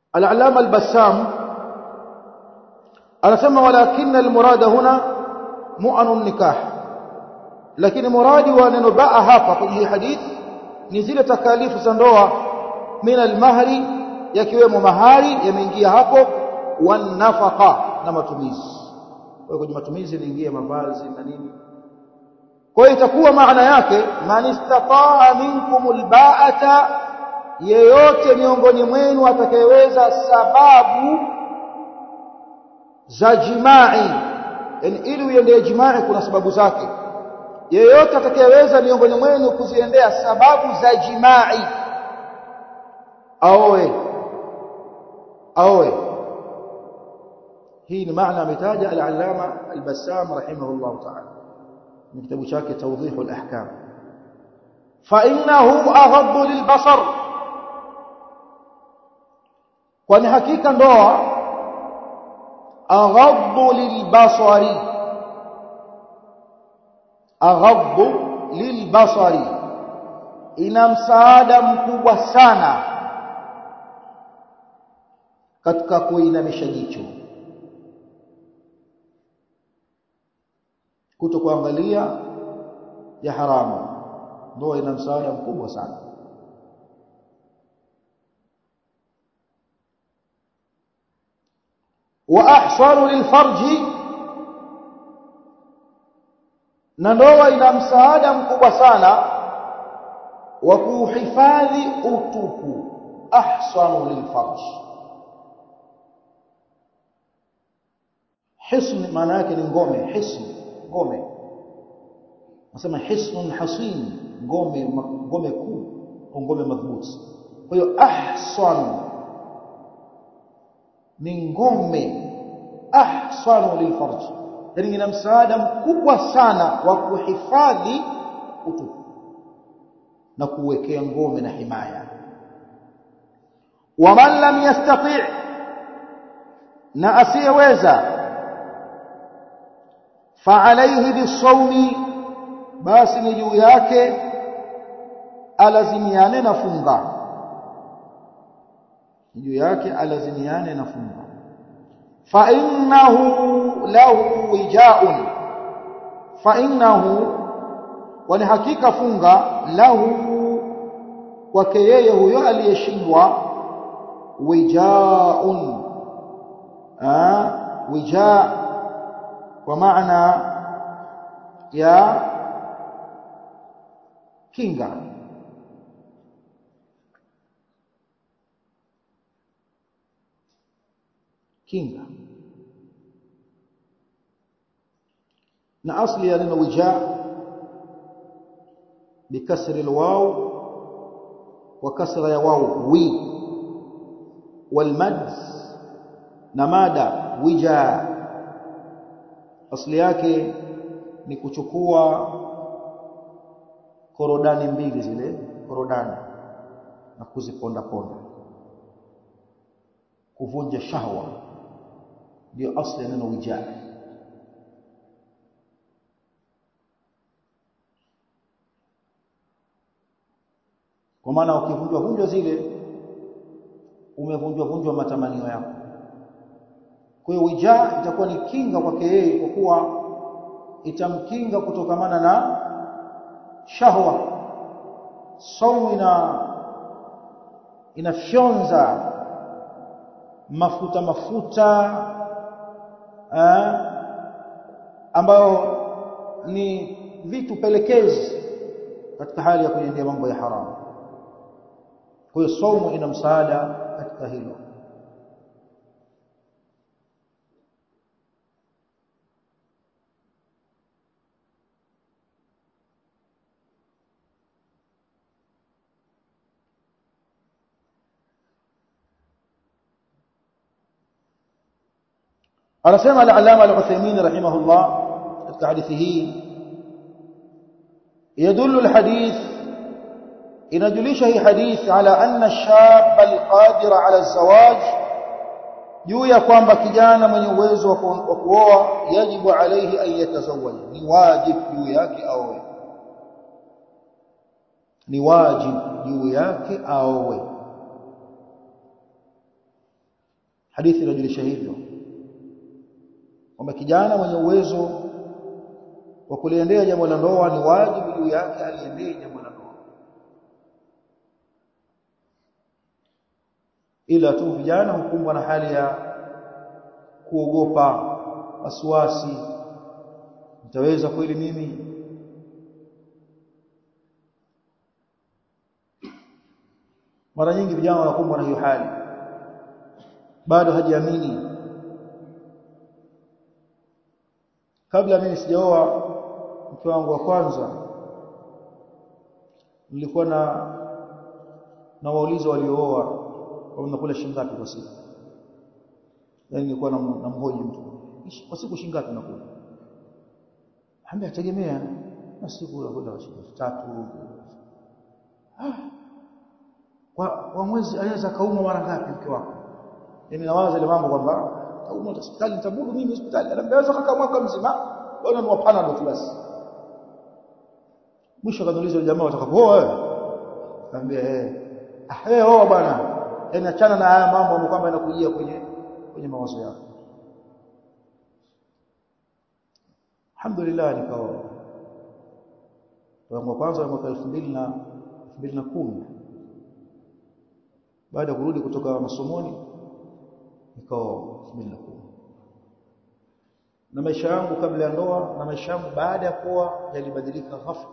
al-allama al-bassam anasema walakin al-murad huna mu'anu nikah lakini muradi wa neno baa hapa kwenye hadithi ni zile takalifu za ndoa min al-mahri yakiwemo mahari yameingia hapo wan nafaqa na matumizi kwa kwenye matumizi inaingia mavazi na nini kwa hiyo itakuwa maana yake man istataa minkumul ba'ata yeyote miongoni mwenu atakayeweza sababu za jimai yani ili uendee jimai kuna sababu zake yeyote atakayeweza miongoni mwenu kuziendea sababu za jimai aoe aoe hii ni maana ametaja al-allama al-bassam rahimahullah ta'ala من كتاب شاكي توضيح الأحكام فإنه أغض للبصر kwani hakika ndoa aghaddu lilbasari aghaddu lilbasari ina msaada mkubwa sana katika kuinamisha jicho kuto kuangalia ya haramu ndoa ina msaada mkubwa sana wa ahsanu lilfarji na ndoa ina msaada mkubwa sana wa kuhifadhi utupu ahsanu lilfarji hisn maana yake ni ngome hisn ngome nasema hisnun hasin ngome ngome kuu au ngome madhubuti kwa hiyo ahsan ni ngome ahsanu lilfarj yani ina msaada mkubwa sana wa kuhifadhi utupu na kuwekea ngome na himaya waman lam yastati' na asiyeweza فعليه بالصوم basi ni juu yake alazimiane na funga juu yake alazimiane na funga fa innahu lahu wijaun fa innahu wani hakika funga lahu kwake yeye huyo aliyeshindwa wijaun ah wija kwa maana ya kinga kinga na asli ya neno wija bikasri alwaw wa kasra ya waw wi walmad na mada wija asli yake ni kuchukua korodani mbili zile korodani na kuziponda ponda kuvunja shahwa ndio asli ya neno wijaa kwa maana ukivunjwa vunjwa zile umevunjwa vunjwa matamanio yako kwa hiyo wijaa itakuwa ni kinga kwake yeye kwa kuwa itamkinga kutokamana na shahwa saumu ina inafyonza mafuta mafuta eh, ambayo ni vitu pelekezi katika hali ya kuendea mambo ya haramu kwa hiyo saumu ina msaada katika hilo anasema al-allama al-Uthaymeen rahimahullah katika hadithi hii يدل الحديث inajulisha hii hadith ala anna ash-shab al-qadir ala az-zawaj juu ya kwamba kijana mwenye uwezo wa kuoa yajibu alayhi an yatazawwaj ni wajib juu yake aoe ni wajib juu yake aoe hadithi inajulisha hivyo kwamba kijana mwenye uwezo wa kuliendea jambo la ndoa ni wajibu juu yake aliendee jambo la ndoa ila tu vijana hukumbwa na hali ya kuogopa wasiwasi nitaweza kweli mimi mara nyingi vijana wanakumbwa na hiyo hali bado hajiamini kabla mimi sijaoa mke wangu wa kwanza nilikuwa na na waulizo waliooa wanakula shilingi ngapi kwa siku yani nilikuwa namhoji mtu kwa siku shilingi ngapi nakula Ambia tegemea na siku nakula shilingi tatu ah kwa, kwa mwezi anaweza kaumwa mara ngapi mke wako mimi nawaza ile mambo kwamba kaumwa hospitali nitabudu mimi hospitali anaweza kaka mwaka mzima bwana ni wapana ndo basi mwisho kaniuliza jamaa watakapooa wewe nikamwambia eh ah wewe oa bwana yani achana na haya mambo ambayo kwamba yanakujia kwenye kwenye mawazo yako alhamdulillah nikaoa kwa kwanza mwaka 2000 na 2010 baada ya kurudi kutoka masomoni nikaoa 2010 na maisha yangu kabla ya ndoa na maisha yangu baada ya kuoa yalibadilika ghafla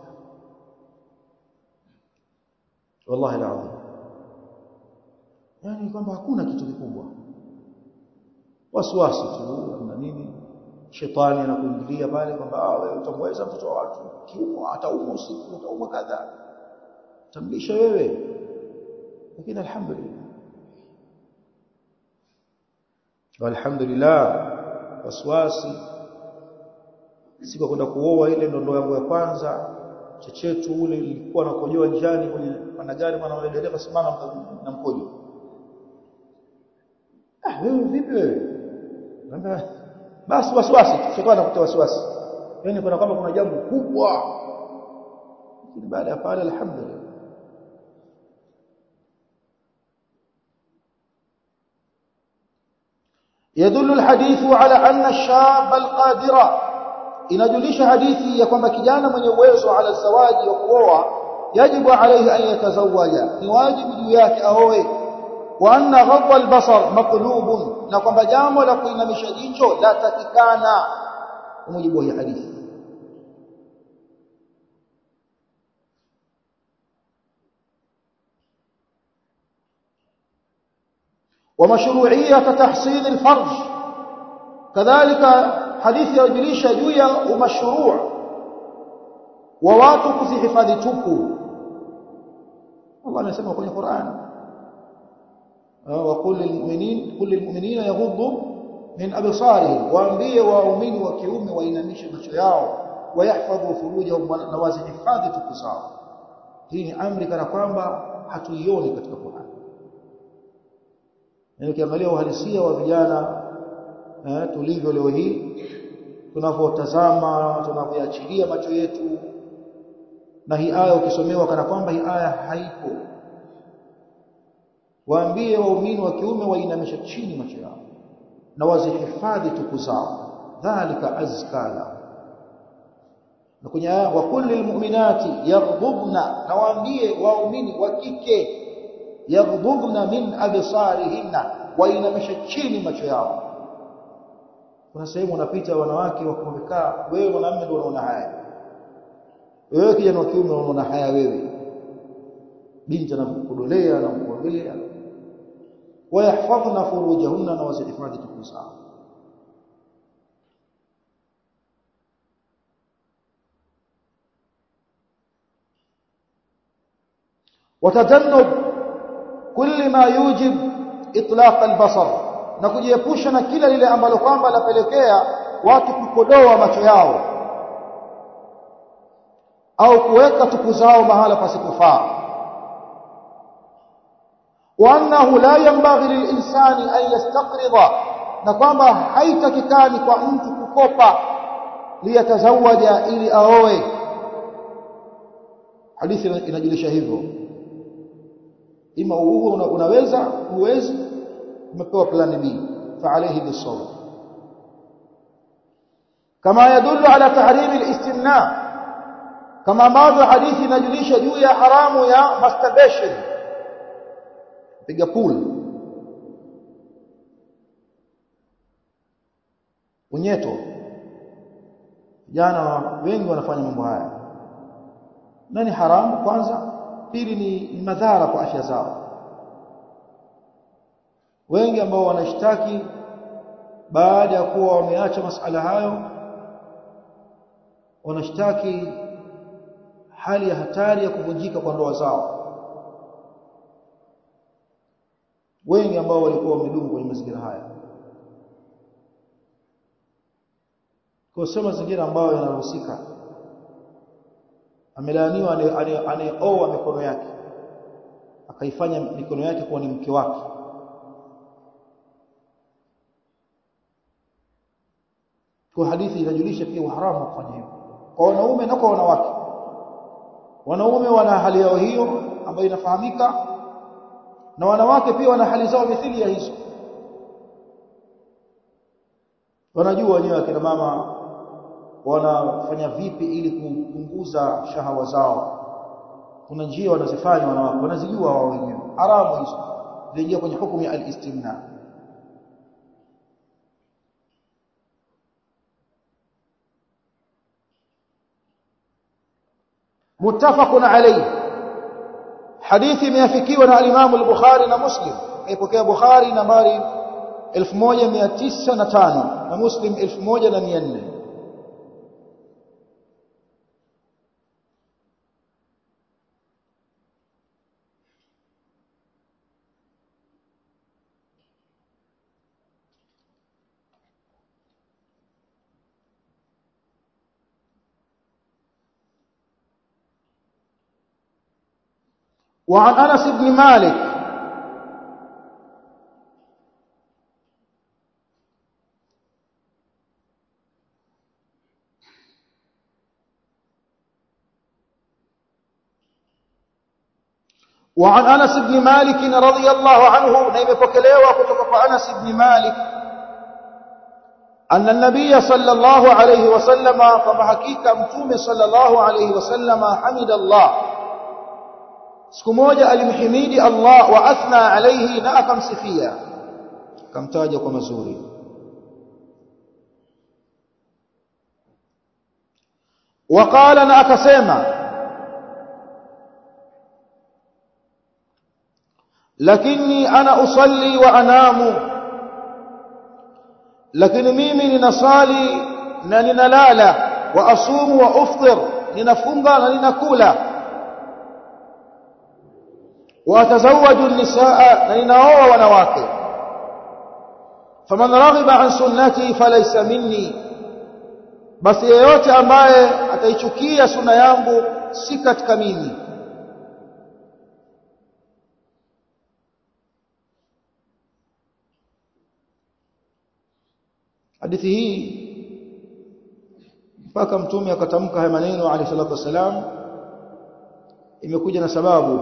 wallahi alazim yani kwamba hakuna kitu kikubwa wasiwasi tu na nini shetani anakuingilia pale kwamba ah wewe utamweza mtoto wa watu kiumwa ataumwa usiku ataumwa kadha tamlisha wewe lakini alhamdulillah walhamdulillah waswasi siku kwenda kuoa ile ndo ndoa yangu ya kwanza chechetu ule ilikuwa nakojoa njiani kwenye panagari mwana dereva simama na mkojo ah wewe vipi wewe naambia basi waswasi shetani anakutia wasiwasi yani kuna kama kuna jambo kubwa lakini baada ya pale alhamdulillah يدل الحديث على أن الشاب القادر inajulisha hadithi ya kwamba kijana mwenye uwezo ala zawaji wa kuoa yajibu alayhi an yatazawaja ni wajibu juu yake aoe wa anna ghadwa albasar maqlubun na kwamba jambo la kuinamisha jicho la takikana kwa mujibu wa hii hadithi ومشروعيه تحصين الفرج كذلك hadithi yajulisha juu ya umashuruu wa watu kuzihifadhi tupu Allah amesema kwenye Qur'an wa qul lilmu'minin qul lilmu'minina yaghuddu min absarihim waambie waumini wa kiume wainamishe macho yao wayahfadhu furujahum na wazihifadhi tupu zao hii ni amri kana kwamba hatuioni katika Qur'an na ukiangalia uhalisia wa vijana eh, tulivyo leo hii tunavyotazama tunavyoachilia macho yetu na hii aya ukisomewa kana kwamba hii aya haipo waambie waumini wa kiume wainamisha chini macho yao na wazihifadhi tupu zao dhalika azkala na kwenye aya wa kulli almu'minati yaghdubna na waambie waumini wa kike yaghdubna min absarihinna wainamisha chini macho yao kuna sehemu unapita wanawake wamekaa wewe mwanamume ndio unaona haya wewe kijana wa kiume unaona haya wewe binti anamkudolea na kumwangalia wayahfadhna furujahunna na wasihifadhi tupu zao وتجنب كل ما يوجب اطلاق البصر na kujiepusha na kila lile ambalo kwamba lapelekea watu kukodoa macho yao au kuweka tupu zao mahala pasipofaa wa annahu la yanbaghi lilinsani an yastaqrida na kwamba haitakikani kwa mtu kukopa liyatazawaja ili aoe hadithi inajulisha hivyo ima uhuru unaweza huwezi umepewa plani B فعليه بالصوم كما يدل على تحريم الاستمناء kama ambavyo hadithi inajulisha juu ya haramu ya masturbation piga pool unyeto vijana wengi wanafanya mambo haya na ni haramu kwanza pili ni, ni madhara kwa afya zao wengi ambao wanashtaki baada ya kuwa wameacha masala hayo wanashtaki hali ya hatari ya kuvunjika kwa ndoa zao wengi ambao walikuwa wamedumu kwenye mazingira haya kwa sio mazingira ambayo yanaruhusika amelaaniwa anayeoa mikono yake akaifanya mikono yake kuwa ni mke wake kwa hadithi inajulisha pia uharamu wa kufanya hivyo kwa wanaume na kwa wanawake wanaume wana hali yao hiyo ambayo inafahamika na wanawake pia wana hali zao mithili ya hizo wanajua wenyewe akina mama wanafanya vipi ili kupunguza shahawa zao kuna njia wanazifanya wanawake wanazijua wao wenyewe haramu hizo zinaingia kwenye hukumu ya al-istimna muttafaqun alayhi hadithi imeafikiwa na al-Imam al-Bukhari na Muslim aipokea Bukhari nambari 1905 na Muslim 1400 وعن أنس بن مالك وعن أنس بن مالك رضي الله عنه نيم بكليوة كتب أنس بن مالك أن النبي صلى الله عليه وسلم كما حقيقة متوم صلى الله عليه وسلم حمد الله siku moja alimhimidi Allah wa athna alayhi na akamsifia akamtaja kwa mazuri وقال na akasema lakini ana usalli wa anamu lakini mimi ninasali na ninalala wa asumu wa uftir ninafunga na ninakula watazawaju nisaa na ninaoa wanawake faman raghiba an sunnati falaysa minni basi yeyote ambaye ataichukia sunna yangu si katika mimi hadithi hii mpaka mtume akatamka haya maneno alayhi salatu wasalam imekuja na sababu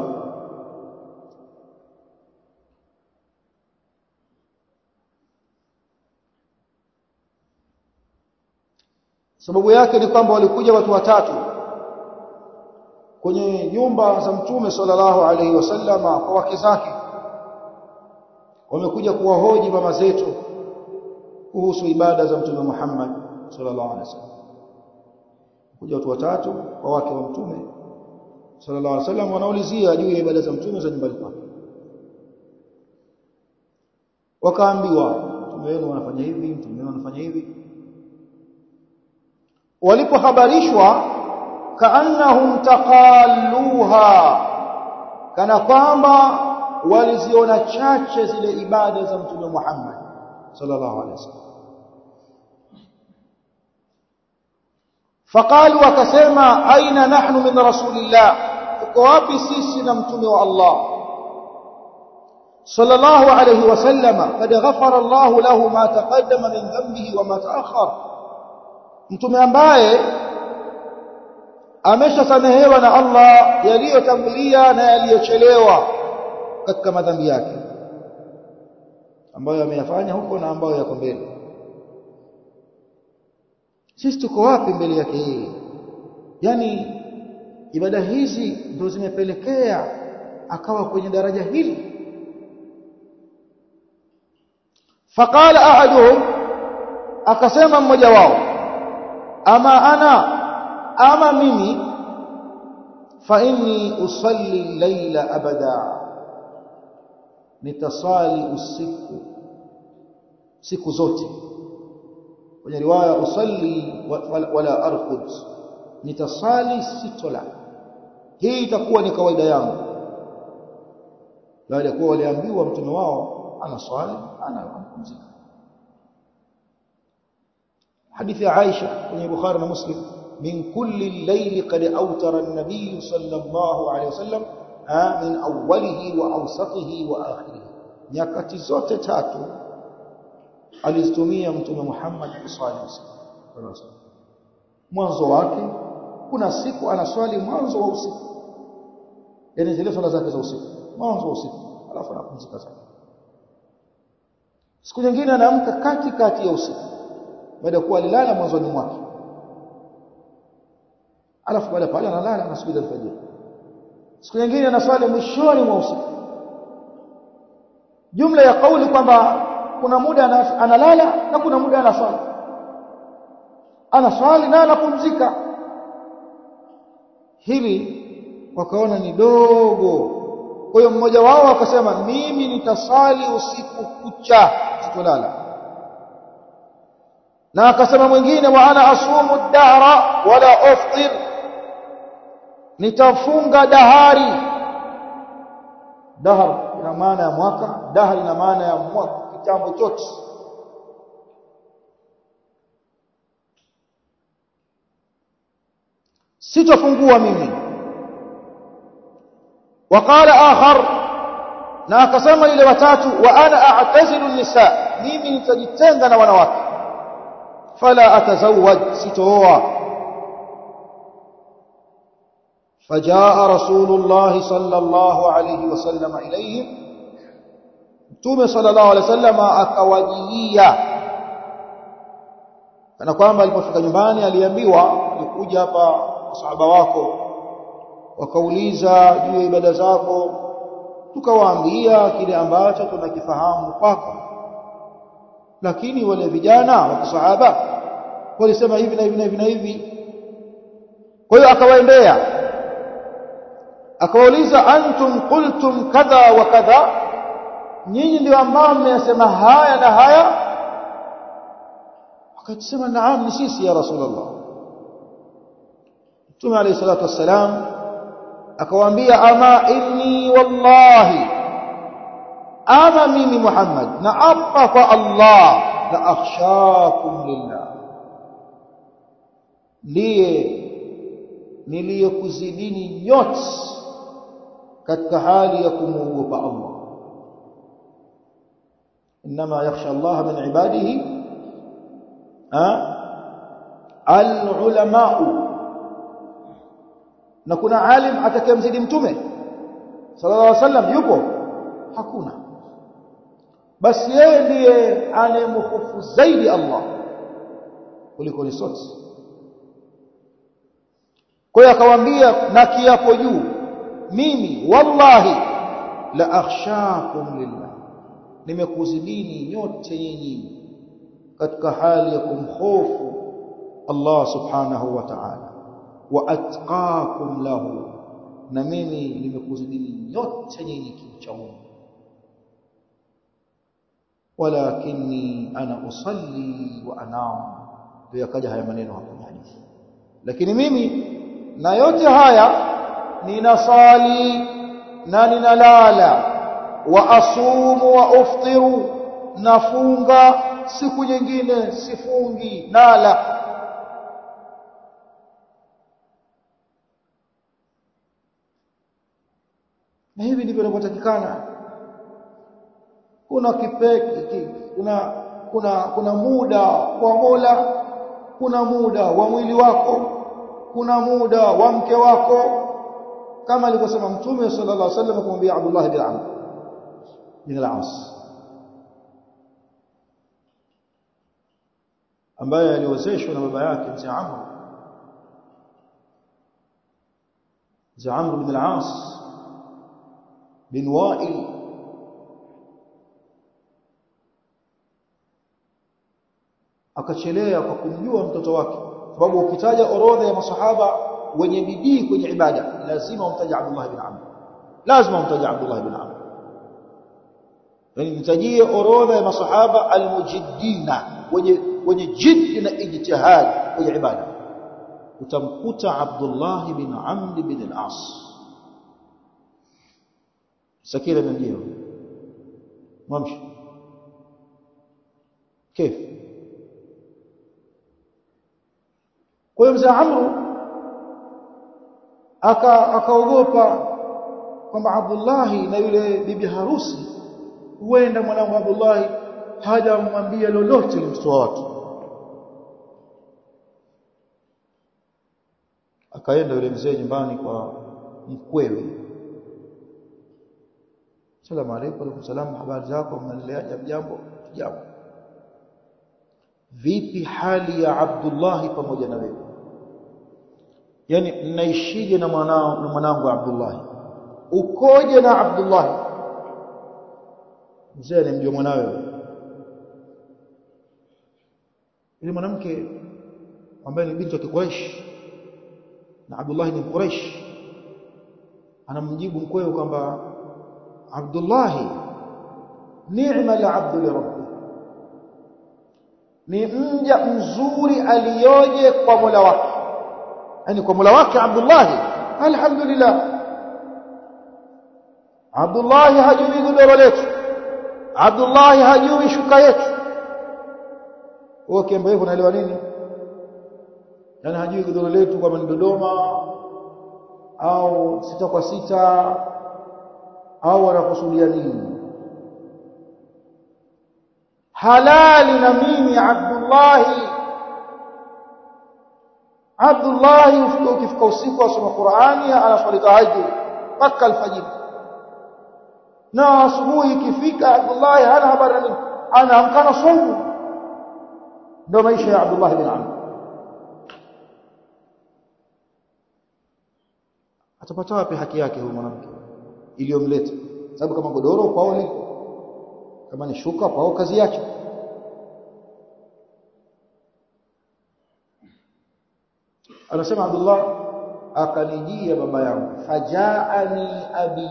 sababu yake ni kwamba walikuja watu watatu kwenye nyumba za mtume sallallahu alaihi wasallama kwa wake zake wamekuja kuwahoji mama zetu kuhusu ibada za mtume Muhammad sallallahu alaihi wasallam kuja watu watatu kwa wake wa mtume sallallahu alaihi wasallam wanaulizia juu ya ibada za mtume za nyumbani kwake wakaambiwa mtume wenu wanafanya hivi mtume wenu wanafanya hivi walipohabarishwa kaannahum taqalluha kana kwamba waliziona chache zile ibada za mtume Muhammad sallallahu alaihi wasallam faqalu wakasema aina nahnu min rasulillah tuko wapi sisi na mtume wa Allah sallallahu alaihi wasallam kad ghafara Allah lahu ma taqaddama min dhanbihi wa ma ta'akhkhara mtume ambaye ameshasamehewa na Allah yaliyotangulia na yaliyochelewa katika madhambi yake ambayo ameyafanya huko na ambayo yako mbele sisi tuko wapi mbele yake yeye yani ibada hizi ndio zimepelekea akawa kwenye daraja hili faqala ahaduhum akasema mmoja wao ama ana ama mimi fa inni usalli layla abada nitasali usiku siku zote kwenye riwaya usalli wala arqud nitasali sitola hii itakuwa ni kawaida yangu baada ya kuwa waliambiwa mtume wao ana swali ana kupumzika hadithi ya Aisha kwenye Bukhari na Muslim min kulli layli qad awtara an-nabiy sallallahu alayhi wasallam min awwalihi wa awsatihi wa akhirih nyakati zote tatu alizitumia mtume Muhammad sallallahu alaihi wasallam mwanzo wake kuna siku anaswali mwanzo wa usiku yani zile swala zake za usiku mwanzo wa usiku alafu anapumzika zake siku nyingine anaamka kati kati ya usiku baada ya kuwa alilala mwanzoni mwake alafu baada pale analala anasubiri alfajiri siku nyingine anaswali mwishoni mwa usiku jumla ya kauli kwamba kuna muda analala na kuna muda anaswali anaswali na anapumzika hili wakaona ni dogo kwa hiyo mmoja wao akasema mimi nitasali usiku kucha sitolala na akasema mwingine wa ana asumu dahra wala uftir nitafunga dahari dahar ina maana ya mwaka dahar ina maana ya mwaka kitambo chote sitafungua mimi waqala akhar na akasema ile watatu wa ana a'tazilu nisa mimi nitajitenga na wanawake fala atazawwaj sitooa فجاء رسول الله صلى الله عليه وسلم إليهم Mtume sallallahu alaihi wasallam akawajilia kana kwamba alipofika nyumbani aliambiwa ulikuja hapa masahaba wako wakauliza juu ya ibada zako tukawaambia kile ambacho tunakifahamu kwako lakini wale vijana wa kisahaba walisema hivi na hivi na hivi na hivi kwa hiyo akawaendea akawauliza antum qultum kadha wa kadha nyinyi ndio ambao mmeyasema haya na haya akasema naam ni sisi ya rasulullah Mtume alayhi salatu wassalam akawaambia ama inni wallahi ama mimi Muhammad na apa kwa Allah la akhshakum lillah ndiye niliyokuzidini nyote katika hali ya kumuogopa Allah inma yakhsha Allah min ibadihi al-ulama'u na kuna alim atakayemzidi mtume sallallahu alaihi wasallam yupo hakuna basi yeye ndiye anayemhofu zaidi Allah kuliko sote kwa hiyo akawaambia na kiapo juu mimi wallahi la akhshakum lillah nimekuzidini nyote nyinyi katika hali ya kumhofu Allah subhanahu wa ta'ala wa atqakum lahu na mimi nimekuzidini nyote nyinyi kimcha Mungu walakinni ana usalli wa anam ndio yakaja haya maneno hapo kwenye hadithi lakini mimi na yote haya ninasali na ninalala wa asumu wa uftiru nafunga siku nyingine sifungi nala na hivi ndivyo inavyotakikana kuna kipeki kuna kuna kuna muda wa Mola kuna muda wa mwili wako kuna muda wa mke wako kama alivyosema mtume sallallahu alaihi wasallam kumwambia Abdullah bin Amr bin al-As ambaye aliozeshwa na baba yake mzee Amr mzee Amr bin al-As bin Wa'il akachelea kwa kumjua mtoto wake sababu ukitaja orodha ya masahaba wenye bidii kwenye ibada lazima umtaje Abdullah bin Amr lazima umtaje Abdullah bin Amr yani mtajie orodha ya masahaba almujiddina wenye wenye jiddi na ijtihad kwenye ibada utamkuta Abdullah bin Amr bin al-As sakila ndio mwamshi كيف kwa hiyo mzee Amru akaogopa kwamba Abdullahi na yule bibi harusi huenda mwanangu Abdullahi hajamwambia lolote mtoto wa watu akaenda yule mzee nyumbani kwa mkwewe Salamu alaykum alaykum salam habari zako mnaendelea jambo jambo vipi hali ya Abdullah pamoja na wewe yani mnaishije na mwanao na mwanangu Abdullah ukoje na Abdullah mzee alimjua mwanawe yule mwanamke ambaye ni binti wa Quraysh na Abdullah ni Quraysh anamjibu mkwewe kwamba Abdullah ni'ma al-'abdu li rabbi ni mja mzuri aliyoje kwa Mola wake yani kwa Mola wake Abdullah alhamdulillah Abdullah hajui godoro letu Abdullah hajui shuka yetu wewe kiambo hivyo unaelewa nini yani hajui godoro letu kama ni Dodoma au sita kwa sita au anakusudia nini halali na mimi Abdullah Abdullah ukifika usiku asoma Qur'ani anaswali tahajjud mpaka alfajiri na asubuhi ikifika Abdullah hana habari nini anaamka na somo ndio maisha ya Abdullah bin Amr atapata wapi haki yake huyu mwanamke iliyomleta sababu kama godoro kwao liko kama ni shuka kwao kazi yake anasema Abdullah akanijia baba yangu fajaani abi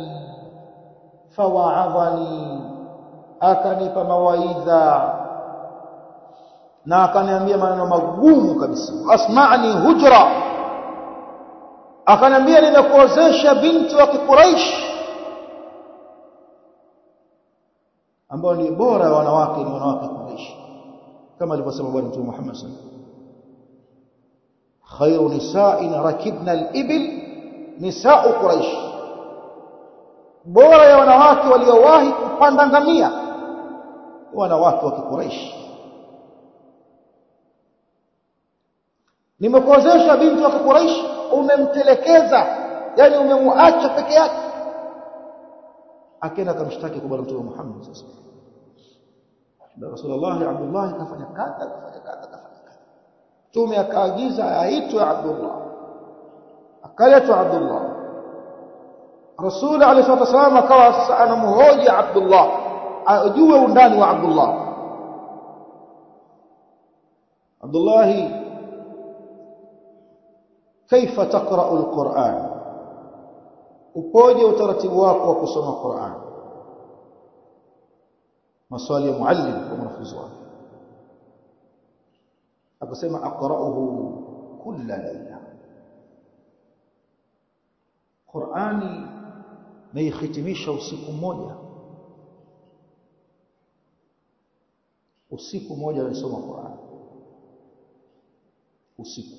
fawaadhani akanipa mawaidha na akaniambia maneno magumu kabisa asma'ni hujra akaniambia nimekuozesha binti wa kiquraish ambao ni bora ya wanawake ni wanawake Quraysh kama alivyosema bwana Mtume Muhammad sallallahu alaihi wasallam khairu nisa'in rakibna al-ibil nisa'u Quraysh bora ya wanawake waliowahi kupanda ngamia wanawake wa Quraysh nimekuozesha binti wa Quraysh umemtelekeza yani umemuacha peke yake akaenda akamshtaki kwa bwana Mtume Muhammad sasa Rasulullah Abdullah kafanya kadha kafanya kadha kafanya kadha Mtume akaagiza aitwe Abdullah akaletwa Abdullah Rasul alayhi wasallam akawa sasa anamhoji Abdullah ajue undani wa Abdullah Abdullah كيف تقرأ القرآن upoje utaratibu wako wa kusoma Qur'an maswali ya muallim kwa mwanafunzi wake akasema aqra'uhu kulla layla Qur'ani naihitimisha usiku mmoja usiku mmoja nasoma Qur'an usiku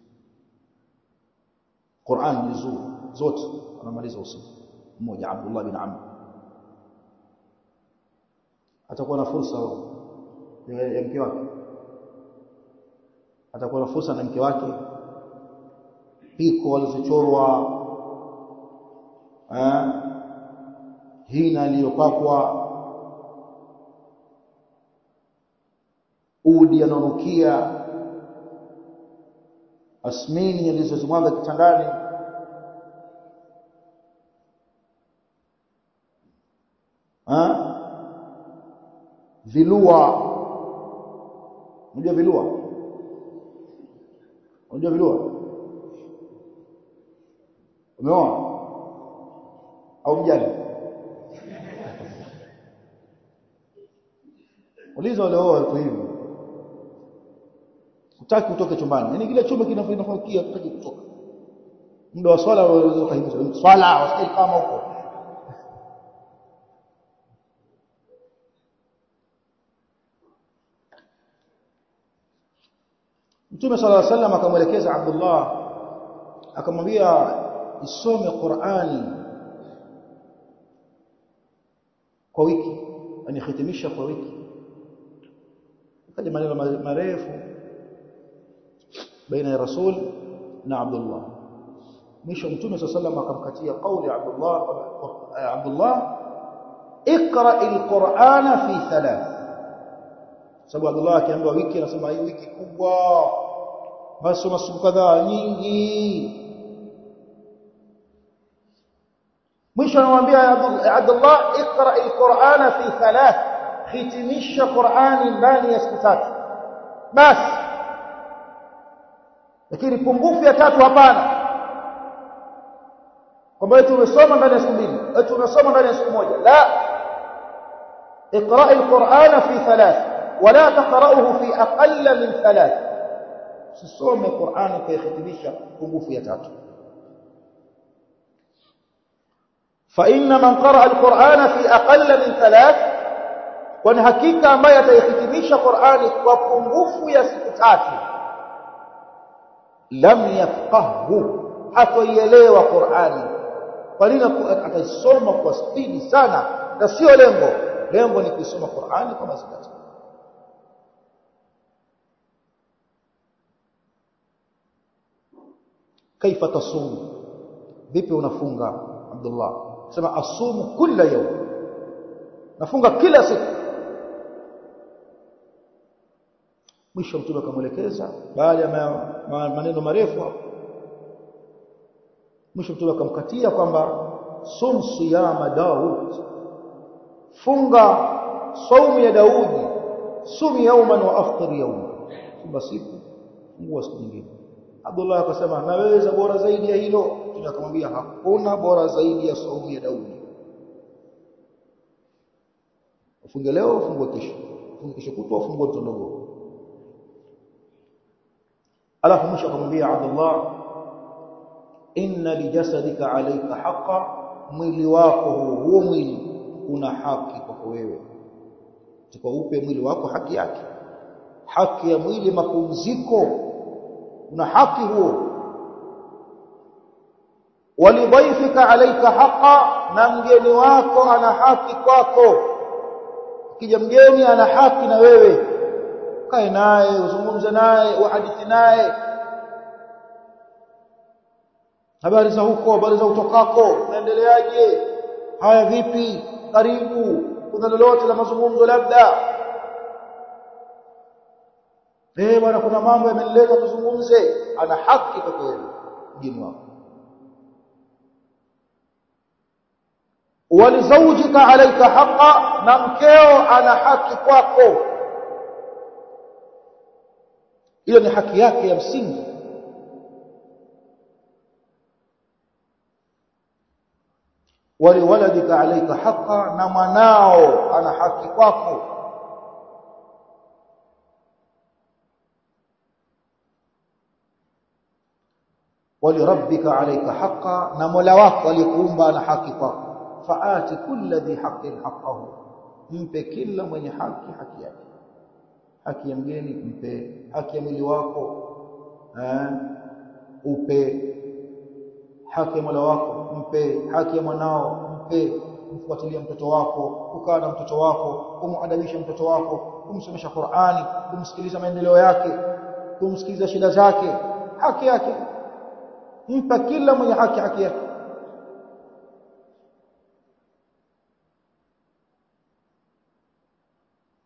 Qur'an juzuu zote anamaliza usiku mmoja Abdullah bin Amr atakuwa na fursa ya mke wake atakuwa na fursa na mke wake piko walizochorwa eh hina iliyopakwa udi ananukia asmini alizozimwaga kitandani ha? vilua unajua vilua unajua vilua umeona au mjani uliza wale wao wako hivi utaki utoke chumbani yani kile chumba kinafakia utaki kutoka muda wa swala unaweza kuhimiza swala wasije kama huko Mtume صلى الله عليه وسلم akamwelekeza Abdullah akamwambia isome Qur'ani kwa wiki yani hitimisha kwa wiki kaja maneno marefu baina ya Rasul na Abdullah mwisho Mtume صلى الله عليه وسلم akamkatia kauli Abdullah Abdullah اقرأ القرآن في ثلاث sababu Abdullah akiambiwa wiki anasema hii wiki kubwa basi masiku kadhaa nyingi mwisho anamwambia Abdullah iqra alquran fi thalath hitimisha Qur'ani ndani ya siku tatu basi lakini pungufu ya tatu hapana kwamba eti umesoma ndani ya siku mbili eti umesoma ndani ya siku moja la اقرأ القرآن في ثلاث ولا تقرأه في أقل من ثلاث سسوم القرآن كيختميشا pungufu ya tatu فإن من قرأ القرآن في أقل من ثلاث kwani hakika ambaye ataihitimisha Qur'ani kwa pungufu ya siku tatu lam yafqahu hatoielewa Qur'ani kwa nini ataisoma kwa spidi sana na sio lengo lengo ni kusoma Qur'ani kwa mazingatio kaifa tasum vipi unafunga Abdullah sema asumu kila yawm nafunga kila siku mwisho mtume akamwelekeza baada ya maneno marefu mwisho mtume akamkatia kwamba sum siyama Daud funga saumu ya Daudi sumi yauman wa aftir yawma funga siku fungua siku nyingine Abdullah akasema naweza bora zaidi ya hilo Mtume akamwambia hakuna bora zaidi ya saumu ya Daudi ufunge leo ufungue kesho ufunge kesho kutwa ufungue mtondogo alafu mwisho akamwambia Abdullah inna lijasadika alayka haqa mwili wako huo mwili una haki kwako wewe tuko upe mwili wako haki yake haki ya mwili mapumziko una haki huo walidhaifika alayka haqa na mgeni wako ana haki kwako kija mgeni ana haki na wewe kae naye uzungumze naye uhadithi naye habari za huko habari za utokako unaendeleaje haya vipi karibu kuna lolote la mazungumzo labda eh bwana kuna mambo yamenileta tuzungumze ana haki kwa kweli mgeni wako walizawjika alayka haqa na mkeo ana haki kwako hiyo ni haki yake ya msingi waliwaladika alayka haqa na mwanao ana haki kwako walirabbika alayka haqa na mola wako aliyekuumba ana haki kwako faati kulli dhi haqqin haqqahu mpe kila mwenye haki haki yake haki ya mgeni mpe haki ya mwili wako eh upe haki ya mola wako mpe haki ya mwanao mpe kumfuatilia mtoto wako kukaa na mtoto wako kumuadabisha mtoto wako kumsomesha Qur'ani kumsikiliza maendeleo yake kumsikiliza shida zake haki yake mpa kila mwenye haki haki yake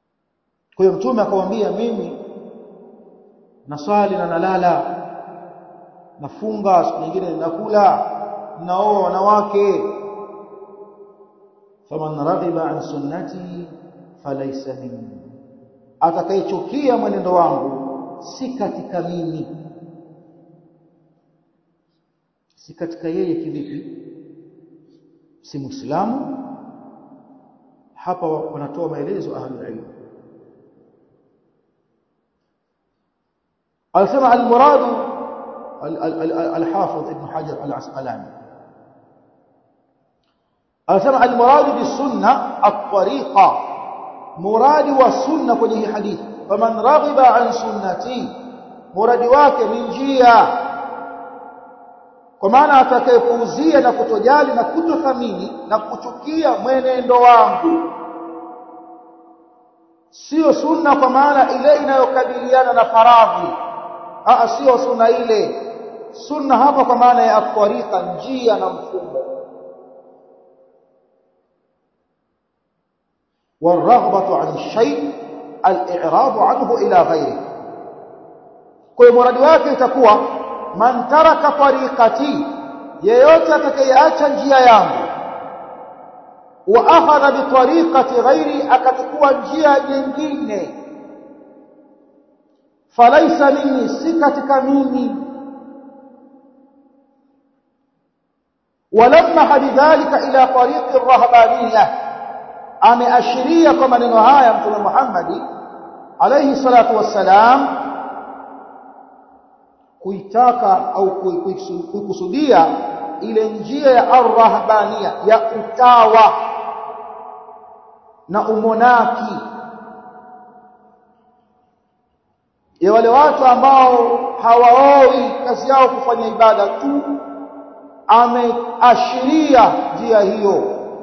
kwa hiyo mtume akamwambia mimi naswali na nalala nafunga siku nyingine nakula naoa wanawake faman raghiba an sunnati falaysa minni atakayechukia mwenendo wangu si katika mimi si katika yeye kivipi si muislamu hapa wanatoa maelezo ahlul ilm alisema almurad الحافظ ابن حجر العسقلاني alisema almurad bisunna at-tariqa muradi wa sunna kwenye hii hadithi faman raghiba an sunnati muradi wake ni njia kwa maana atakayepuuzia na kutojali na kutothamini na kuchukia mwenendo wangu sio sunna kwa maana ile inayokabiliana na faradhi a sio sunna ile sunna hapa kwa maana ya tariqa njia na mfumo والرغبه عن الشيء الاعراض عنه الى غيره kwa muradi wake itakuwa man taraka tariqati yeyote atakayeacha njia yangu wa akhadha bi tariqati ghairi akachukua njia nyingine falaisa minni si katika mimi ولما بذلك الى طريق الرهبانيه ameashiria kwa maneno haya mtume Muhammad alayhi salatu wassalam kuitaka au kuikusudia ile njia ya arrahbania ya utawa na umonaki ya wale watu ambao hawaoi kazi yao kufanya ibada tu ameashiria njia hiyo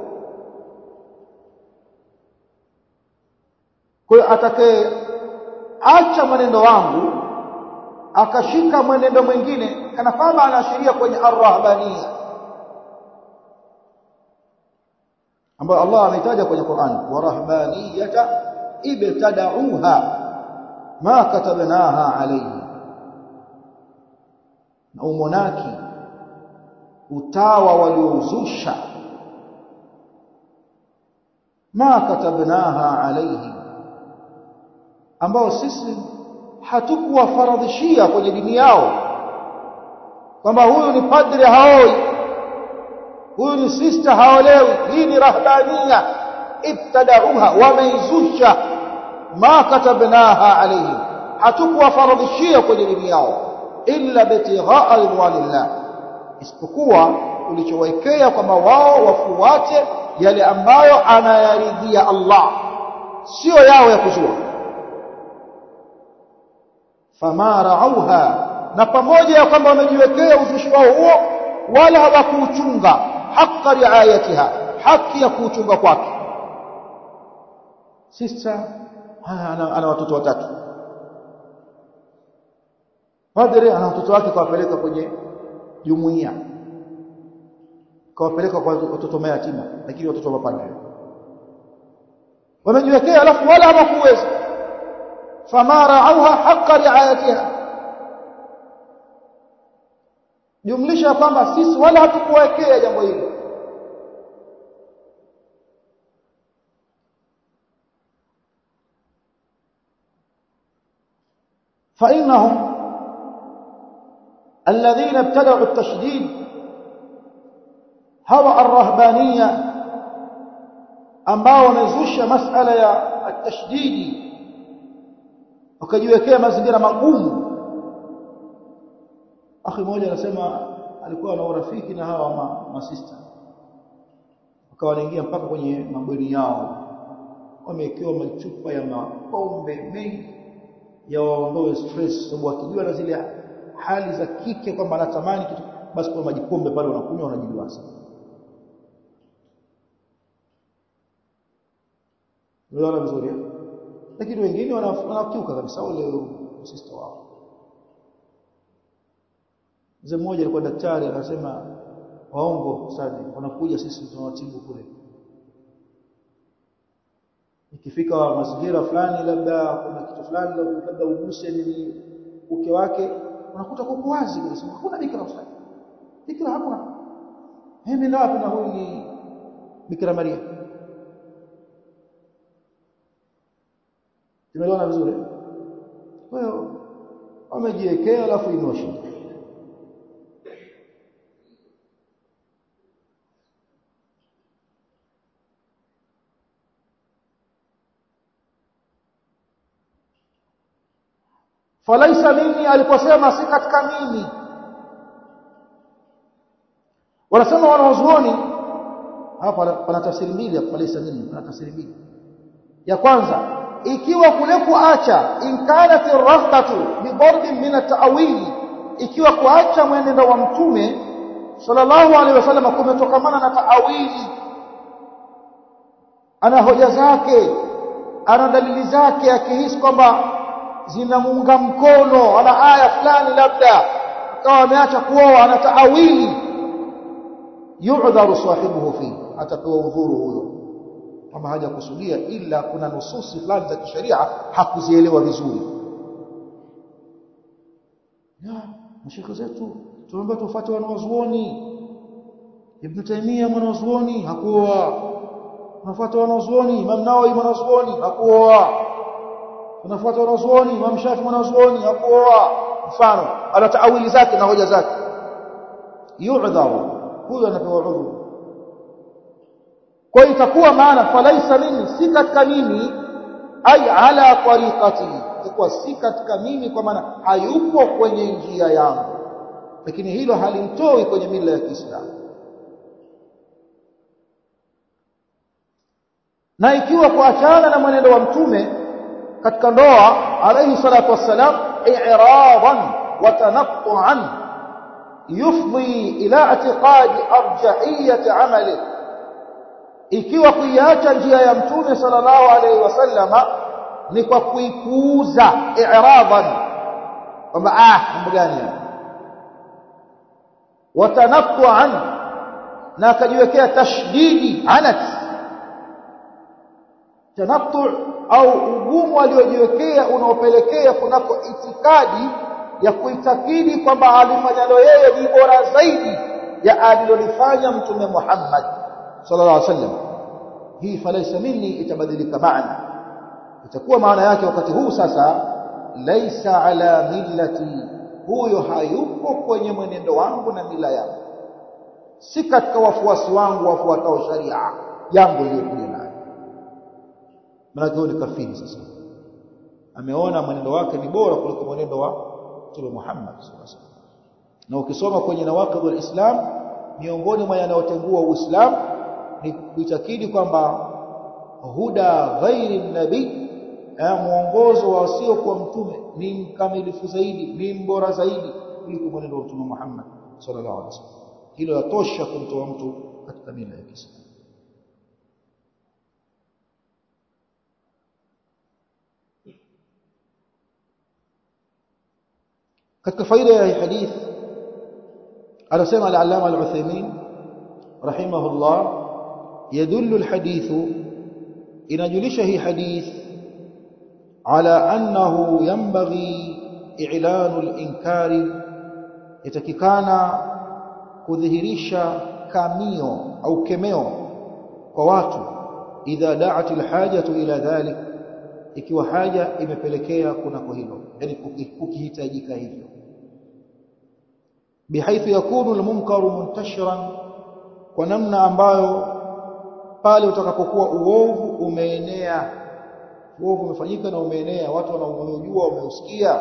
kwa hiyo atakaye acha mwenendo wangu akashika mwenendo mwingine kana kwamba anaashiria kwenye arrahbania ambayo Allah ametaja kwenye Qur'an warahbaniyata ibtada'uha ma katabnaha alayhi na umonaki utawa waliouzusha ma katabnaha alayhi ambao sisi hatukuwafaradhishia kwenye dini yao kwamba huyu ni padri haoi huyu ni sister haolewi hii ni rahbania ibtadauha wameizusha ma katabnaha alayhim hatukuwafaradhishia kwenye dini yao illa bitighaa ridwanillah isipokuwa ulichowekea kwamba wao wafuate yale ambayo anayaridhia Allah sio yao ya kuzua fama rauha na pamoja ya kwamba wamejiwekea uzushi wao huo wala hawakuuchunga haqqa riayatiha haki ya kuuchunga kwake sister ana, ana watoto watatu padre ana watoto wake kawapeleka kwenye jumuiya kawapeleka kwa watoto mayatima lakini watoto wa padre wamejiwekea alafu wala hawakuweza fama rauha haqqa riayatiha jumlisha kwamba sisi wala hatukuwekea jambo hili فإنهم الذين ابتدعوا التشديد هوى الرهبانية ambao wamezusha masala ya at-tashdidi wakajiwekea mazingira magumu akhi mmoja anasema alikuwa na urafiki na hawa masista wakawa wanaingia mpaka kwenye mabweni yao wamewekewa machupa ya mapombe mengi ya waondoe stress sababu wakijua na zile hali za kike kwamba anatamani kitu basi kwa majipombe pale wanakunywa wanajiduasa Unaona vizuri lakini wengine wanakiuka kabisa wale sister wao Mzee mmoja alikuwa daktari anasema waongo sadi wanakuja sisi tunawatibu kule ikifika mazingira fulani labda kuna kitu fulani labda uguse ni uke wake unakuta kuko wazi kabisa hakuna bikira ustadi bikira hakuna mimi na wapi na huyu ni bikira Maria tumeelewana vizuri kwa hiyo wamejiwekea alafu inosha falaisa mimi aliposema si katika mimi wanasema wanaozuoni hapa pana tafsiri mbili hapa falaisa mimi pana tafsiri mbili ya kwanza ikiwa kule kuacha in kanat ar-raghbatu bi darbin min at-ta'wil ikiwa kuacha mwenendo wa mtume sallallahu alaihi wasallam kumetokamana na ta'awili ana hoja zake ana dalili zake akihisi kwamba zinamuunga mkono ana aya fulani labda akawa ameacha kuoa ana taawili yu'dharu sahibuhu fi atapewa udhuru huyo kama hajakusudia ila kuna nususi fulani za kisheria hakuzielewa vizuri ya mashaka zetu tunaomba tufuate wanaozuoni Ibn Taymiyyah mwanazuoni hakuoa tunafuata wanazuoni Imam Nawawi mwanazuoni hakuoa tunafuata wanazuoni Imam Shafi mwanazuoni hakuoa mfano ana taawili zake na hoja zake yu'dharu huyo anapewa udhuru kwa hiyo itakuwa maana falaisa mimi si katika mimi ai ala tariqati itakuwa si katika mimi kwa maana hayupo kwenye njia yangu lakini hilo halimtoi kwenye mila ya Kiislamu na ikiwa kuachana na mwenendo wa mtume katika ndoa alayhi salatu wassalam i'radan wa tanattu'an yufdi ila i'tiqadi arjahiyyati 'amali ikiwa kuiacha njia ya mtume sallallahu alayhi wasallama ni kwa kuipuuza i'radan kwamba ah mambo gani haya wa tanattu'an na akajiwekea tashdidi anat tanattu au ugumu aliojiwekea unaopelekea kunako itikadi ya kuitakidi kwamba alifanyalo yeye ni bora zaidi ya alilolifanya mtume Muhammad sallallahu alaihi wasallam hii falaisa minni itabadilika maana itakuwa maana yake wakati huu sasa laisa ala millati huyo hayupo kwenye mwenendo wangu na mila yangu si katika wafuasi wangu wafuatao sharia yangu iliyokuja nayo maana huyo ni kafiri sasa ameona mwenendo wake ni bora kuliko mwenendo wa Mtume Muhammad sallallahu alaihi wasallam na ukisoma kwenye nawaqidul islam miongoni mwa yanayotengua uislamu ni kuitakidi kwamba huda ghairi nabii mwongozo wa wasiokuwa mtume ni mkamilifu zaidi ni mbora zaidi kuliko mwenendo wa Mtume Muhammad sallallahu alaihi wasallam hilo yatosha kumtoa mtu katika mila ya Kiislamu katika faida ya hadith anasema al-allama al-Uthaymeen rahimahullah yadullu al-hadith inajulisha hii hadith ala annahu yanbaghi i'lanu al-inkari yatakikana kudhihirisha kamio au kemeo kwa watu idha da'at al-hajatu ila dhalik ikiwa haja imepelekea kunako hilo yani kukihitajika hivyo بحيث يكون المنكر منتشرا kwa namna ambayo pale utakapokuwa uovu umeenea uovu umefanyika na umeenea watu wanaojua wameusikia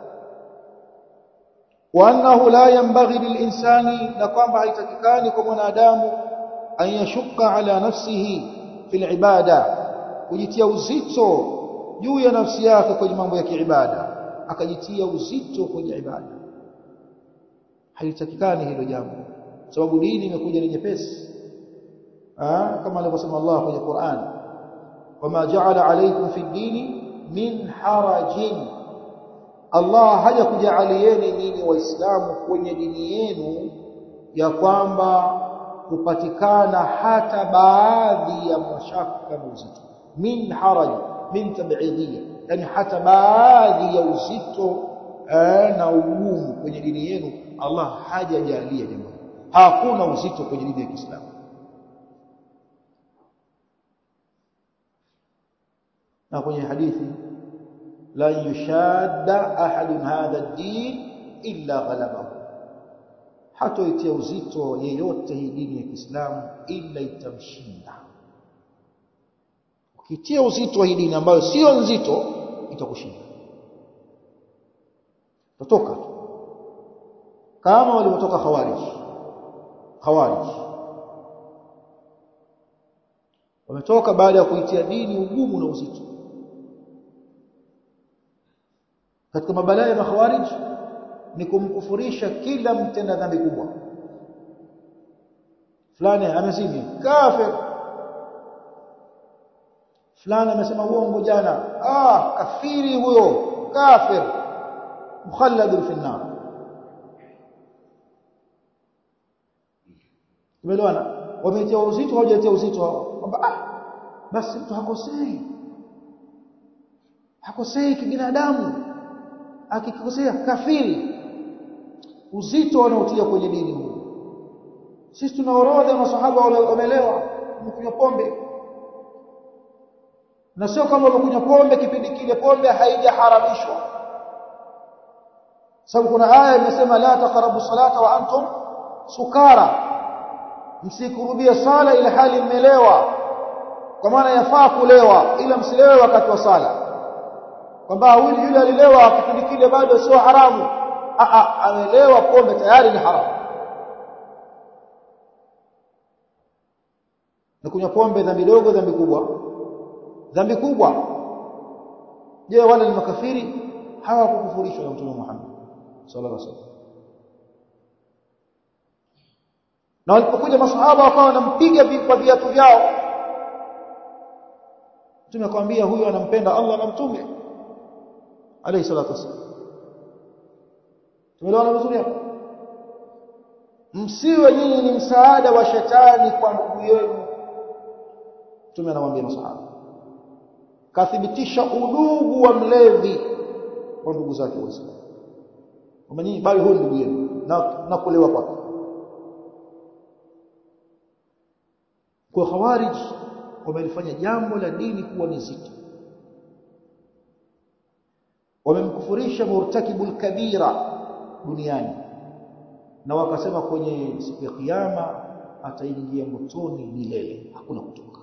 wa annahu la yanbaghi lilinsani na kwamba haitakikani kwa mwanadamu an yashukka ala nafsihi fil ibada kujitia uzito juu ya nafsi yake kwenye mambo ya kiibada akajitia uzito kwenye ibada halitakikani hilo jambo sababu dini imekuja ni nyepesi kama alivyosema Allah kwenye Qur'an wama ja'ala alaykum fi dini min harajin Allah hajakujaalieni nyinyi waislamu kwenye dini yenu ya kwamba kupatikana hata baadhi ya mashaka na uzito min haraj min tab'idiyya yani hata baadhi ya uzito eh, na ugumu kwenye dini yenu Allah hajajalia jambo hakuna uzito kwenye dini ya Kiislamu na kwenye hadithi la yushadda ahadun hadha ad-din illa ghalabahu hatoitia uzito yeyote hii dini ya Kiislamu ila itamshinda ukitia uzito wa hii dini ambayo sio nzito itakushinda utatoka kama walivyotoka khawarij khawarij wametoka baada ya kuitia dini ugumu na uzito katika mabalaa ya makhawarij ni kumkufurisha kila mtenda dhambi kubwa fulani amezini kafir fulani amesema uongo jana ah kafiri huyo kafir mukhalladun fi an-nar tumeelewana wametia uzito hawajatia uzito kwamba ah basi mtu hakosei hakosei kibinadamu akikosea kafiri uzito wanaotia kwenye dini huu sisi tuna orodha ya masahaba wamelewa wamekunywa pombe na sio kama wamekunywa pombe kipindi kile pombe haijaharamishwa sababu kuna aya imesema la taqrabu salata wa antum sukara msikurubie sala ila hali mmelewa kwa maana yafaa kulewa ila msilewe wakati wa sala kwamba huyu yule alilewa kipindi kile bado sio haramu a a amelewa pombe tayari ni haramu na kunywa pombe dhambi dogo dhambi kubwa dhambi kubwa je wale ni makafiri hawakukufurishwa na mtume Muhammad sallallahu alaihi wasallam na walipokuja masahaba wakawa wanampiga kwa viatu vyao mtume akamwambia huyu anampenda Allah na mtume alayhi salatu wasallam tumeelewana vizuri hapo msiwe nyinyi ni msaada wa shetani kwa ndugu yenu mtume anamwambia masahaba kathibitisha udugu wa mlevi wa ndugu zake waislamu kwamba nyinyi bali huyu ndugu yenu na, na kulewa kwake kwa khawarij wamelifanya jambo la dini kuwa ni zito wamemkufurisha murtakibul kabira duniani na wakasema kwenye siku ya kiyama ataingia motoni milele hakuna kutoka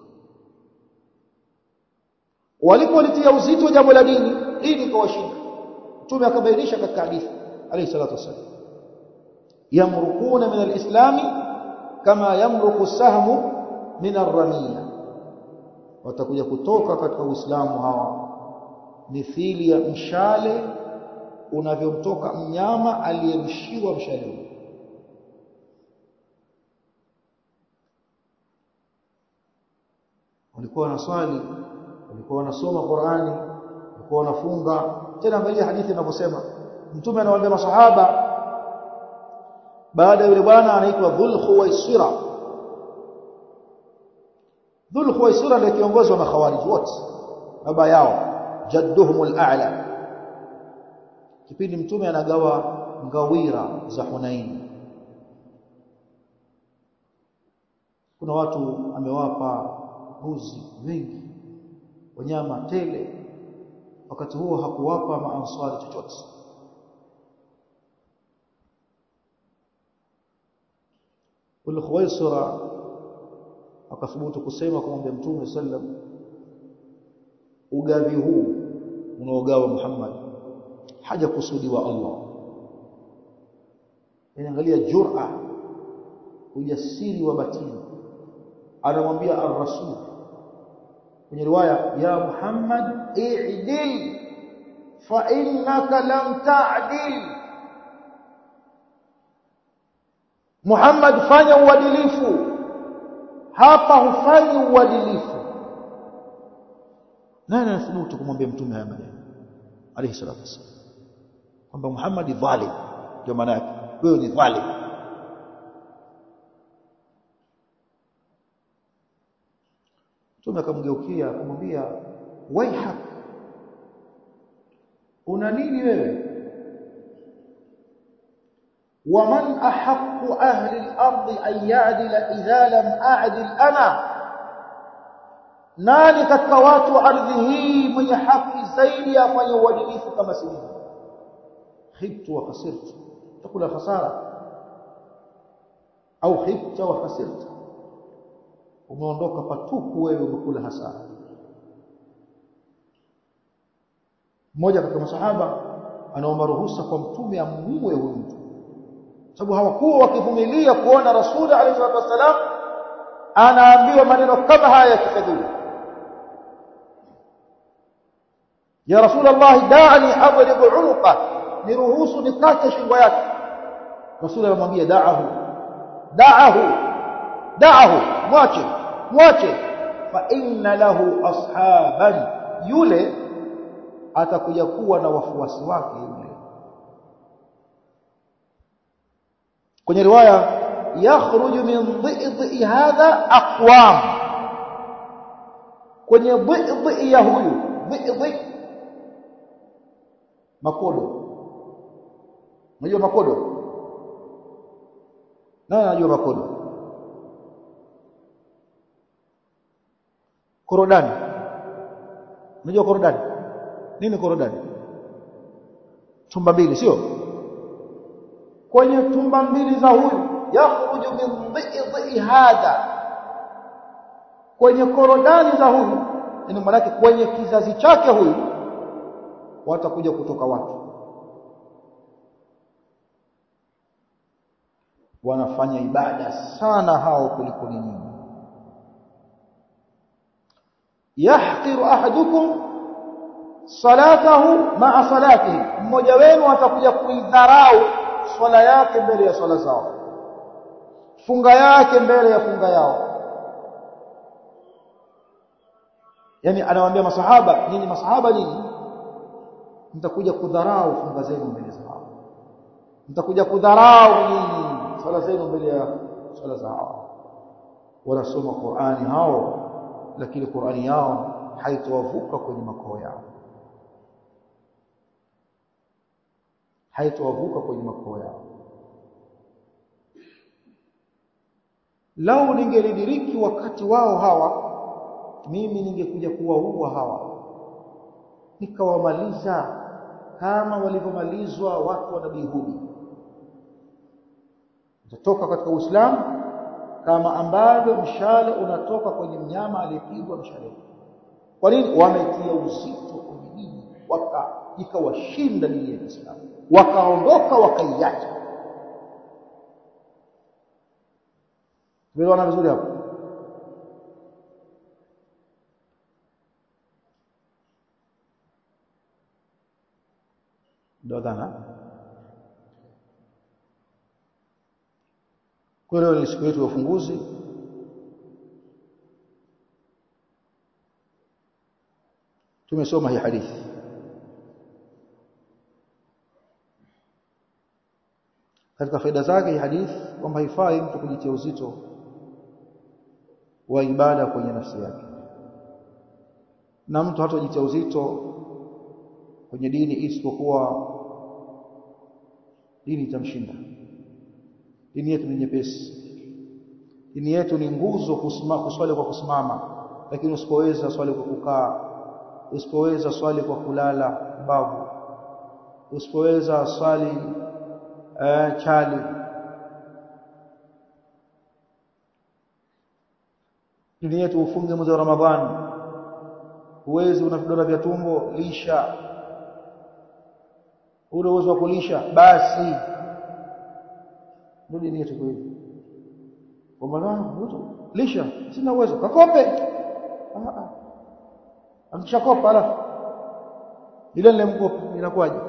walipolitia uzito jambo la dini dini ikawashinda mtume akabainisha katika hadithi alayhi salatu wasallam yamrukuna min alislami kama yamruku sahmu min arramiya watakuja kutoka katika uislamu hawa mithili ya mshale unavyomtoka mnyama aliyemshiwa mshale walikuwa wanaswali walikuwa wanasoma Qur'ani walikuwa wanafunga tena angalia hadithi inavyosema mtume anawaambia masahaba baada ya yule bwana anaitwa Dhul Khuwaisira Dhul Khuwaisira ndiye kiongozi wa makhawarij wote baba yao jadduhum al-a'la kipindi mtume anagawa ngawira za Hunain kuna watu amewapa mbuzi wengi wanyama tele wakati huo hakuwapa maanswari chochote ule Khuwaisira akathubutu kusema kumwambia mtume sallam ugavi huu unaogawa Muhammad haja kusudiwa Allah inaangalia jur'a ujasiri wa batini anamwambia ar-rasul kwenye riwaya ya Muhammad i'dil fa innaka lam ta'dil Muhammad fanya uadilifu hapa hufanyi uadilifu nani anathubutu kumwambia mtume haya maneno alayhi salatu wasallam kwamba Muhammad dhalim ndio maana yake wewe ni dhalim mtume akamgeukia akamwambia waihak una nini wewe ومن أحق أهل الأرض أن يعدل إذا لم أعدل أنا nani katika watu wa ardhi hii mwenye haki zaidi afanye uadilifu kama si mimi khibtu wa khasirtu takula khasara au khibta wa khasirta umeondoka patupu wewe umekula hasara mmoja katika masahaba anaomba ruhusa kwa mtume amuue huyu mtu sababu hawakuwa wakivumilia kuona rasuli alayhi salatu wasalam anaambiwa maneno kama haya ya kifadhili ya rasul allah da'ani adrib unuqa niruhusu nikate shingo yake rasul anamwambia da'ahu da'ahu da'ahu mwache mwache fa inna lahu ashaban yule atakuja kuwa na wafuasi wake yule kwenye riwaya yakhruju min dhidhi hadha aqwam kwenye dhidhi ya huyu dhidhi makodo unajua makodo nani anajua makodo korodani unajua korodani nini korodani tumba mbili sio kwenye tumba mbili za huyu yakhruju min dhidhi hadha kwenye korodani za huyu yani maana kwenye kizazi chake huyu watakuja kutoka watu wanafanya ibada sana hao kuliko nyinyi yahqiru ahadukum salatahu ma'a salatihi mmoja wenu atakuja kuidharau swala yake mbele ya swala zao funga yake mbele ya funga yao yani anawaambia masahaba nyinyi masahaba nyinyi mtakuja kudharau funga zenu mbele zao mtakuja kudharau nyinyi swala zenu mbele ya swala zao wanasoma Qur'ani hao lakini Qur'ani yao haitowavuka kwenye makao yao haitowavuka kwenye makao yao lau ningelidiriki wakati wao hawa mimi ningekuja kuwaua hawa nikawamaliza kama walivyomalizwa watu wa nabii Hudi utatoka katika Uislamu kama ambavyo mshale unatoka kwenye mnyama aliyepigwa mshale kwa nini wametia uzito kwenye dini waka ikawashinda dini ya Kiislamu wakaondoka wakaiacha tumeelewana vizuri hapo ndio dhana kwa leo ni siku yetu ya ufunguzi tumesoma hii hadithi katika faida zake hii hadithi kwamba haifai mtu kujitia uzito wa ibada kwenye nafsi yake na mtu hatajitia uzito kwenye dini isipokuwa dini itamshinda dini yetu ni nyepesi dini yetu ni nguzo kusimama kuswali kwa kusimama lakini usipoweza swali kwa kukaa usipoweza swali kwa kulala babu usipoweza swali eh, chali dini yetu ufunge mwezi wa ramadhani huwezi una vidonda vya tumbo lisha ule uwezo wa kulisha basi ndio dini yetu kweli kwa maana lisha sina uwezo kakope akishakopa alafu ile ile mkopo inakuwaje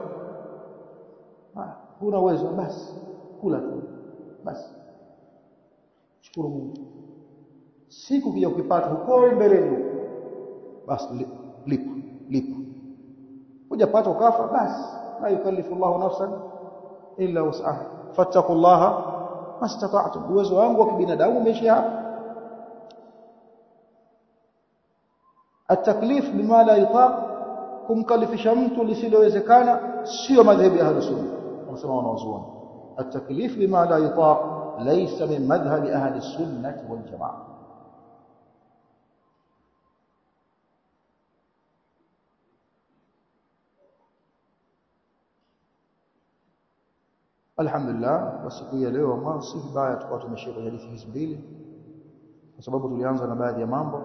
huna uwezo basi kula tu basi shukuru Mungu siku kija ukipata huko mbeleni basi lipa lipa hujapata ukafa basi la yukallifu Allahu nafsan illa wus'aha fattaqullaha mastata'tum uwezo wangu wa kibinadamu umeishia hapa التكليف بما لا يطاق kumkalifisha mtu lisilowezekana sio madhehebu ya ahlus sunna wanasema wanawazuoni التكليف بما لا يطاق ليس من مذهب أهل السنة والجماعة Alhamdulillah kwa siku ya leo mwanzo si vibaya tukawa tumeshia kwenye hadithi hizi mbili kwa sababu tulianza na baadhi ya mambo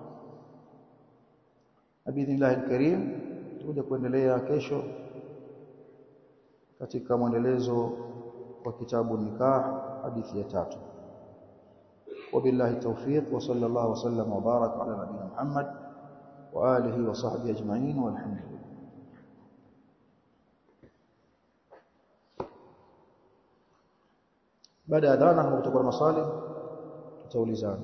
na biidhnillah alkarim tutakuja kuendelea kesho katika mwendelezo wa kitabu nikah hadithi ya tatu وبالله التوفيق وصلى الله وسلم وبارك على نبينا محمد وآله وصحبه أجمعين والحمد لله baada ya adhana kama kutakuwa na maswali tutaulizana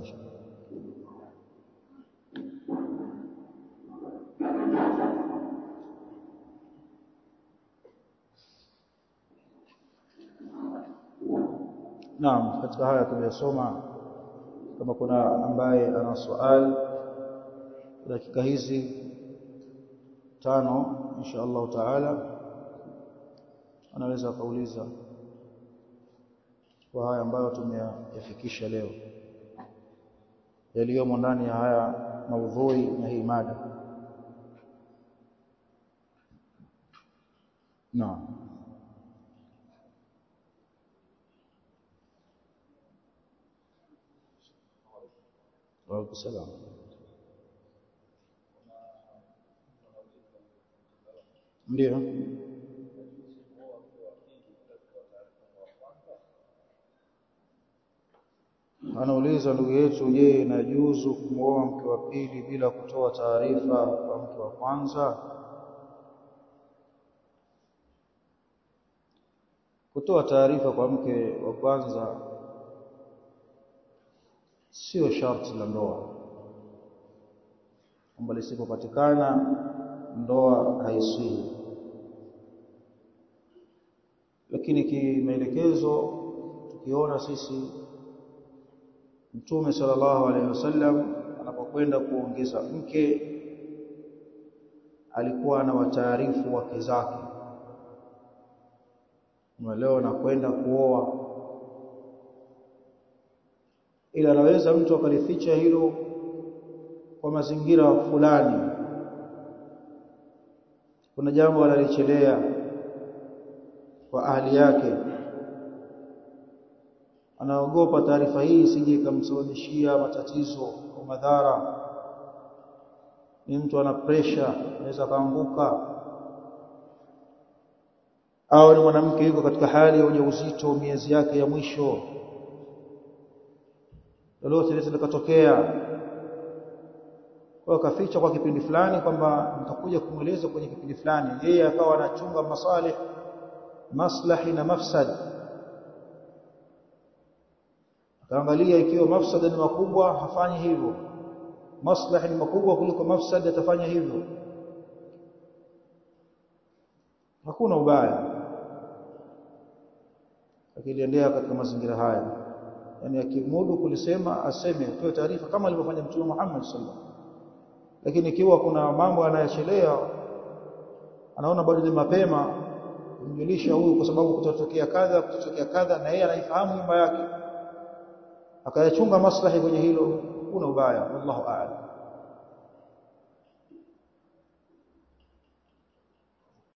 Naam katika haya tuliyosoma kama kuna ambaye ana swali dakika hizi tano insha Allah taala anaweza kauliza kwa haya ambayo tumeyafikisha leo yaliyomo ndani ya haya maudhui na hii mada naam wa salam ndio anauliza ndugu yetu je inajuzu kumwoa mke wa pili bila kutoa taarifa kwa mke wa kwanza kutoa taarifa kwa mke wa kwanza sio sharti la ndoa kwamba lisipopatikana ndoa haisii lakini kimaelekezo tukiona sisi Mtume sallallahu alaihi wasallam anapokwenda kuongeza mke alikuwa na wataarifu wake zake. Leo nakwenda kuoa, ila anaweza mtu akalificha hilo kwa mazingira fulani. Kuna jambo analichelea kwa ahli yake anaogopa taarifa hii isije ikamsababishia matatizo au madhara. Ni mtu ana pressure, anaweza kaanguka, au ni mwanamke yuko katika hali ya ujauzito, miezi yake ya mwisho, lolote lile likatokea, kwa kaficha kwa kipindi fulani kwamba nitakuja kumweleza kwenye kipindi fulani, yeye akawa anachunga masalih maslahi na mafsad akaangalia ikiwa mafsada ni makubwa hafanyi hivyo maslahi ni makubwa kuliko mafsada atafanya hivyo hakuna ubaya akiliendea katika mazingira haya yani akimudu kulisema aseme atoe taarifa kama alivyofanya mtume Muhammad sallallahu alaihi wasallam lakini ikiwa kuna mambo anayachelea anaona bado ni mapema kumjulisha huyu kwa sababu kutatokea kadha kutatokea kadha na yeye anaifahamu nyumba yake akayachunga maslahi kwenye hilo kuna ubaya wallahu a'lam